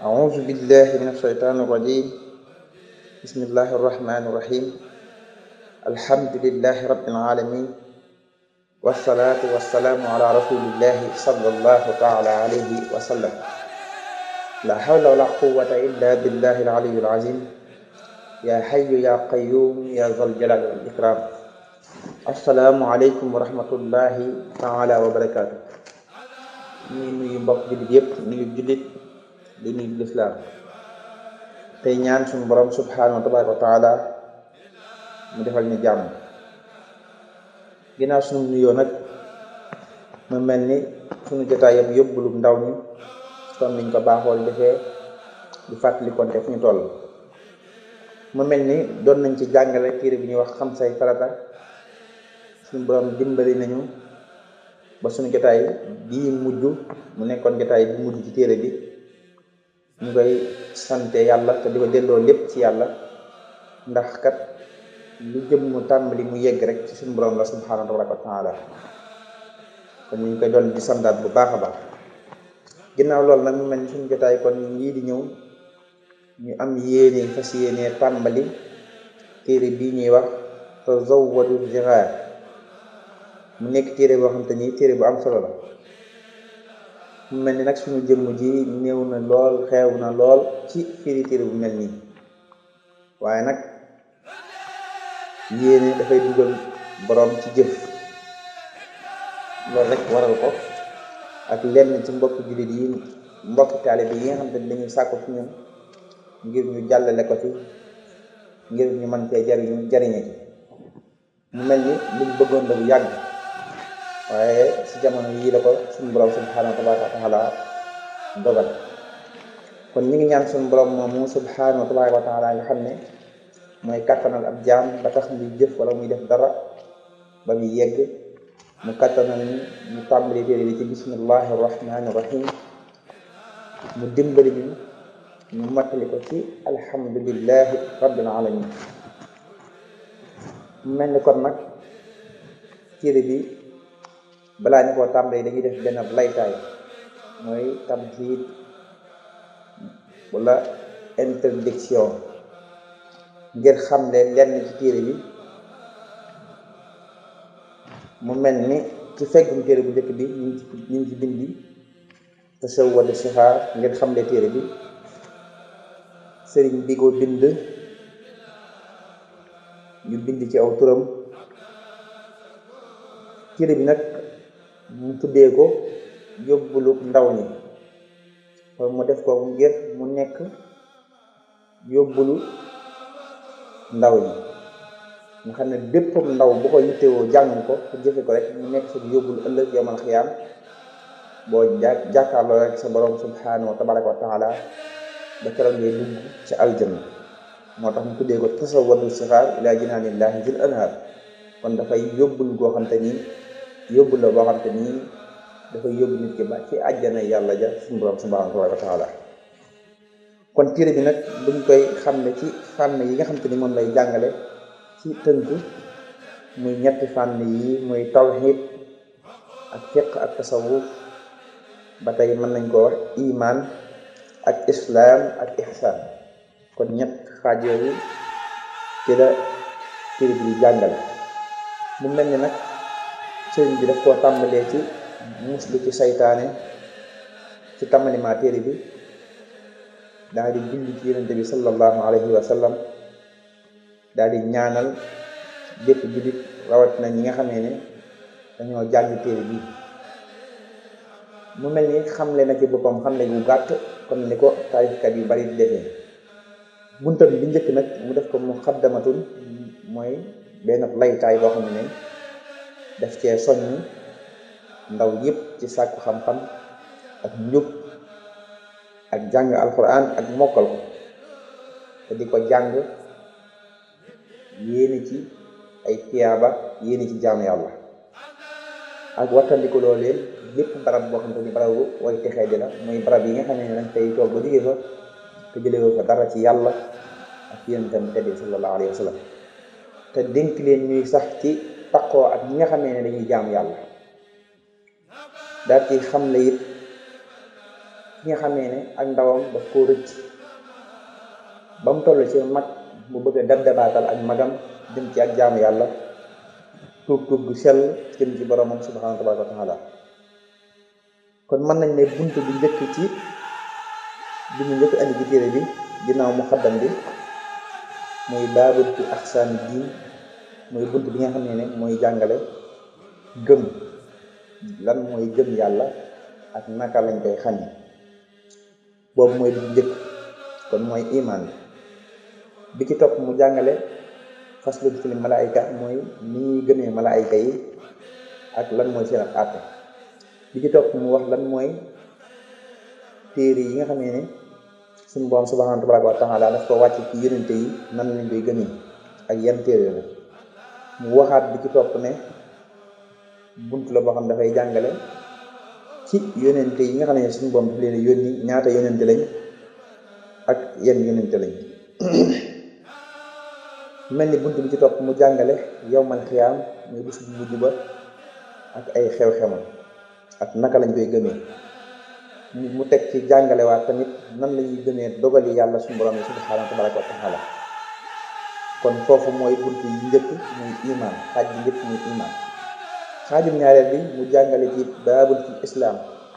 أعوذ بالله من الشيطان الرجيم بسم الله الرحمن الرحيم الحمد لله رب العالمين والصلاة والسلام على رسول الله صلى الله تعالى عليه وسلم لا حول ولا قوة إلا بالله العلي العظيم يا حي يا قيوم يا ذا الجلال والإكرام السلام عليكم ورحمة الله تعالى وبركاته ñuy nuyu mbokk jullit yépp nuyu jullit di nuyu lislaam tey ñaan suñu borom subhanahu wa tabaraka wa taala mu defal ñu jàmm ginnaaw suñu nuyoo nag mu mel ni suñu jotaay yam yóbbulu ndaw ñi comme niñ ko baaxool defee di fàttali konte fu ñu toll mu mel ni doon nañ ci jàngale téere bi ñuy wax xam say farata suñu borom dimbali nañu ba suñu jotaay bii mujj mu nekkoon jotaay bi mujj ci téere bi ñu koy sante yàlla te di ko delloo lépp ci yàlla ndax kat lu jëm mu tàmbali mu yegg rek ci suñu borom la subhanahu wa taala kon ñu ngi koy doon di sandaat bu baax a baax ginnaaw loolu nag mu mel ni suñu jotaay kon lii di ñëw ñu am yéene fas yéene tàmbali téere bii ñuy wax tazawwadu ziraar mu nekk téere boo xam te ni téere bu am solo la mu mel ni nag suñu jëmm ji néew na lool xeew na lool ci firi téere bu mel nii waaye nag yéene dafay dugal borom ci jëf loolu rek waral ko ak lenn ci mbokk jullit yi mbokk taalibe yi nga xam te ni dañuy sàkku ci ñun ngir ñu jàllale ko ci ngir ñu mën cee jariñu jariñe ci mu mel ni luñ bëggoon la bu yàgg waaye si jamono yii la ko suñu borom subhanahu wa taala dogal kon ñu ngi ñaan suñu borom moomu subhanahu wa taala nga xam ne mooy kattanal ab jaam ba tax muy jëf wala muy def dara ba muy yegg mu kattanal ni ñu tàmbali téere bi ci bismillahi rahmani rahim mu dimbali ñu ñu mattali ko ci alhamdulillahi rabbil alamin mu mel ni kon nag téere bi balaa ñu koo tàmbali dañuy def benn laytaay mooy tamhiid wala introduction ngir xamle lenn ci téere bi mu mel ni ci feggum téere bu njëkk bi ñu ngi ci ñu ngi ci bindi tasawwadu sixaar ngir xamle téere bi sëriñ bi ko bind ñu bind ci aw turam téere bi nag mu tuddee ko yóbbulu ndaw ñi kon mu def ko ngir mu nekk yóbbulu ndaw ñi nga xam ne bépp ndaw bu ko yittewoo jàng ko te jëfe ko rek mu nekk sa yóbbulu ëllëg yawmal xiyaam boo ja jàkkaarloo rek sa borom subhanahu wa tabaraka wa taala ba keroog ngay dugg ci aljanna moo tax mu tuddee ko tasawwadu sixaar ila jinaanillahi zil anhar kon dafay yóbbul goo xam te nii yóbbu la boo xam te nii dafay yóbbu nit ki ba ci àjjana yàlla ja suñu borom subhanahu wa taala kon téere bi nag buñ koy xam ne ci fànn yi nga xam te ni moom lay jàngale ci tënk muy ñetti fànn yi muy tawhid ak fiq ak tasawuf ba tey mën nañ ko wax iman ak islaam ak ihsaan kon ñett xaaj yooyu ci la téere bi jàngale mu mel ni nag sëriñ bi daf koo tàmbalee ci muslu ci saytaane ci tàmbalimaa téere bi daal di julli ci yonente bi sallallahu alayhi wa sallam daal di ñaanal bépp jullit rawat na ñi nga xamee ne dañoo jàng téere bi mu mel ni xamle na ci boppam xamle gu gàtt comme ni ko taarifkat yu bari di defee buntam bi njëkk nag mu def ko mu xaddamatul mooy benn laytaay boo xam ne daf cee soññ ndaw yépp ci sàkku xam-xam ak njub ak jàng alquran ak mokkal ko te di ko jàng yéene ci ay tiyaaba yéene ci jaamu yàlla ak wattandiku loolee lépp barab boo xam te ni barabu way texee di la mooy barab yi nga xam ne dañ tey toog ba jógee fa te jëlee fa dara ci yàlla ak yonentam teddi sallallahu alayhi wa sallam te dénk leen ñuy sax ci taqoo ak ñi nga xamee ne dañuy jaamu yàlla daal ci xam le it ki nga xamee ne ak ndawam daf koo rëcc ba mu toll ci mag mu bëgg a dab dabaatal ak magam jëm ci ak jaamu yàlla tuub tuub gu sell jëm ci boromam subhanahu tabaraka wa taala kon mën nañ ne bunt bi njëkk ci bi mu njëkk andi ci téere bi ginnaaw mu xaddam bi mooy baabul fi axsaani diin mooy bunt bi nga xam ne ne mooy jàngale gëm lan mooy gëm yàlla ak naka lañ koy xañe boobu mooy bi njëkk kon mooy iman bi bi ci topp mu jàngale faslun fil malaayika mooy ni ñuy gëmee malaayika yi ak lan mooy seen ab àtte bi ci topp mu wax lan mooy téere yi nga xamee ne suñu borom subhanahu tabaraka wa taala daf ko wàcc ci yonente yi nan lañ koy gëmee ak yan téere la mu waxaat bi ci topp ne bunt la boo xam dafay jàngale ci yonente yi nga xam ne suñu borom daf leen yónni ñaata yonente lañ ak yan yonente lañ mel ni bunt bi ci topp mu jàngale yowmal xiyaam muy bis bu mujj ba ak ay xew-xewam ak naka lañ koy gëmee mu teg ci jàngalewaat tamit nan la ñuy gëmee dogali yàlla suñu borom yi subhaanahu tabaraka wa taala kon foofu mooy bunt yi njëkk muy iman xaaj bi njëkk muy iman xaajum ñaareel bi mu jàngale ci baabul fi islaam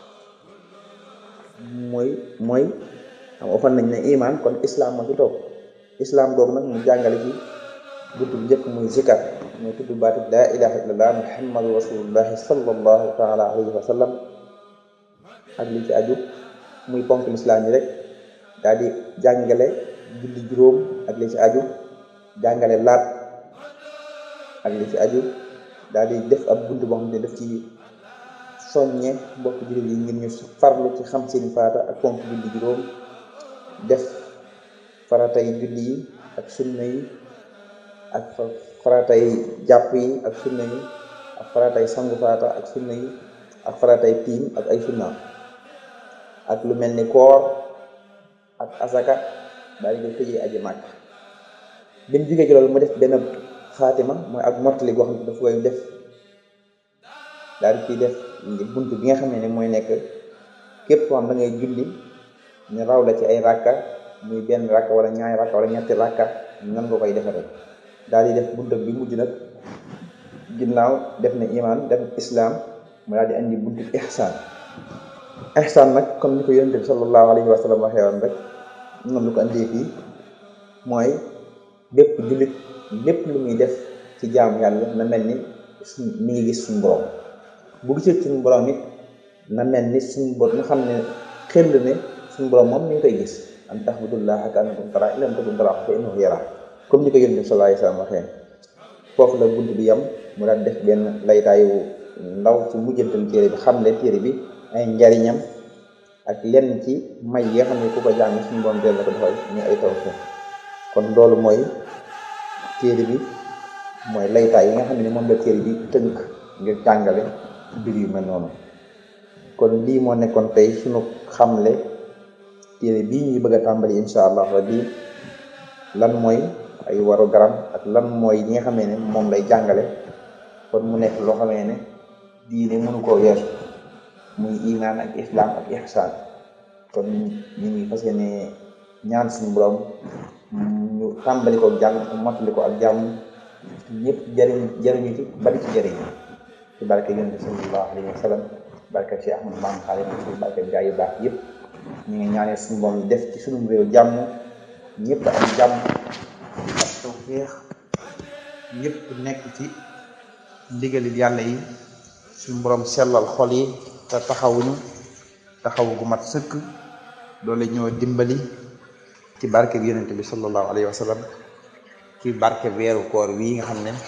mooy mooy xam ofan nañ ne iman kon islaam moo ci toog islaam boobu nag mu jàngale ci bunt bi njëkk muy zikar mooy tudd baatu laa ilaha illallah muhammadu rasulullahi sallallahu taala alayhi wa sallam ak li ci aju muy ponk lislaam yi rek daal di jàngale julli juróom ak li ci aju jàngale laat ak li ci aju daal di def ab bunt boo xam ne daf ci soññe mbokk jullit yi ngir ñu farlu ci xam seeni faata ak ponk julli juróom def faratay julli yi ak sunna yi ak faratay jàpp yi ak sunna yi ak faratay sangu faata ak sunna yi ak faratay tiim ak ay sunnaam ak lu mel ni koor ak asaka daal di koy tëjee aji màkk bi mu jógee ci loolu mu def benn xaatima mooy ak mottali goo xam ne daf koy def daal di ciy def bunt bi nga xam ne ne mooy nekk képp koo xam da ngay julli ñu raw la ci ay rakka muy benn rakka wala ñaari rakka wala ñetti rakka nan nga koy defaree daal di def bunt bi mujj nag ginnaaw def na iman def islam mu daal di andi buntu ihsaan ihsaan nag comme ni ko yonent bi sallallahu alayhi wa sallam waxee woon rek noonu lu ko andee fii mooy bépp jullit lépp lu muy def ci jaamu yàlla na mel ni suñ mi ngi gis suñu borom bu gisee suñu borom it na mel ni suñu borom nga xam ne xel ne suñu borom moom mi ngi koy gis an tahmadullaha ka annakum tara in lam takun tara fa innahu yara comme ni ko yonent bi sallallahu alayhi wa sallam waxee foofu la bunt bi yam mu daal def benn laytaayu ndaw ci mujjantal téere bi xam ne téere bi ay njariñam ak lenn ci may yi nga xam ne ku ko jàng suñu borom del la ko defal ñu ay taw kon loolu mooy téere bi mooy laytaay yi nga xam ne moom la téere bi tënk ngir jàngale mbir yu mel noonu kon lii moo nekkoon tey suñu xamle téere bii ñuy bëgg a tàmbali insha allah rabbi lan mooy ay waru garam ak lan mooy yi nga xamee ne moom lay jàngale kon mu nekk loo xamee ne diine mënu koo weesu muy iman ak islam ak ihsaan kon ñu ngi fas yéene ñaan suñu borom ñu tàmbali ko jàng ak mottali ko ak jàmm ñëpp jëriñ jëriñu ci bari ci jëriñ ci barke yonent bi sallallahu alayhi wa sallam barke ci Ahmadu Bamba Xaadimu Rasuul barke gaa yu baax yëpp ñu ngi ñaanee suñu borom def ci suñu réew jàmm ñëpp am jàmm ak tawfeex ñëpp nekk ci ndigalil yàlla yi suñu borom sellal xol yi te taxawuñu taxaw gu mat sëkk doole ñoo dimbali ci barke bi yonente bi sallallahu alayhi wa sallam ci barke weeru koor wii nga xam ne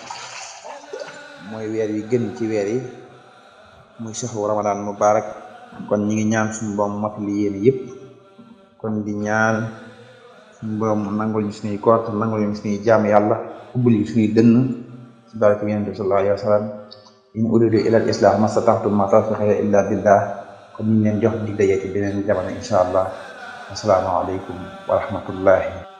mooy weer wi gën ci weer yi muy shahru ramadan mubarak kon ñi ngi ñaan suñu borom mat li yéen yëpp kon di ñaan suñu borom nangul ñu suñuy koor te nangul ñu suñuy jaam yàlla ubbul ñu suñuy dënn ci barke bi yonente bi sallallahu alayhi wa sallam in uridu ila al islah mastata'tu ma tawfiqi illa billah kon ñu leen jox di daje ci beneen jamono insha allah assalaamu aleykum wa rahmatullahi